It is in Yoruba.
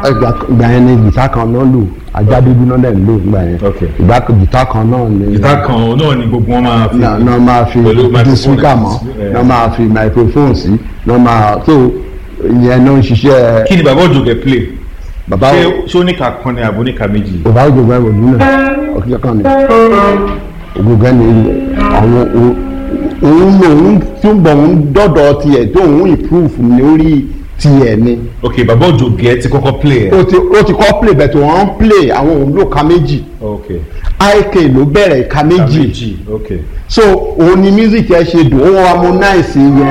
ìgbà ìgbà yẹn ni gìtá kan náà lò ajá dúdú náà dẹ̀ ń lò ìgbà yẹn Ok. ìgbà gìtá kan náà ni ìta kan náà ni gbogbo wọn máa fi náà náà máa fi pẹ̀lú di microphone speaker mọ́ ẹ̀. náà máa fi microphone sí náà máa tó ìyẹn náà ń ṣiṣẹ́ kí ni bàbá òjòkè play bàbá ṣé ṣé ó ní ká kan ni àbò ní ká méjì bàbá òjògbọ́n ẹ̀rọ nínú ọ̀kíjọ́ kan ni ògùngàn ni àwọn o- òun lòun tí ń bọ̀ òun dọ́dọ̀ tiẹ̀ tó òun improve lórí tiẹ̀ ni ok bàbá òjòkè ti kọ́kọ́ play ẹ̀ ó ti ó ti kọ́ play bẹ̀tẹ̀ wọ́n ń play àwọn òun ló ka méjì ok ik ló bẹ̀rẹ̀ ka ká méjì méjì ok so òun ni music ẹ ṣe dùn ó wọn harmonize yẹn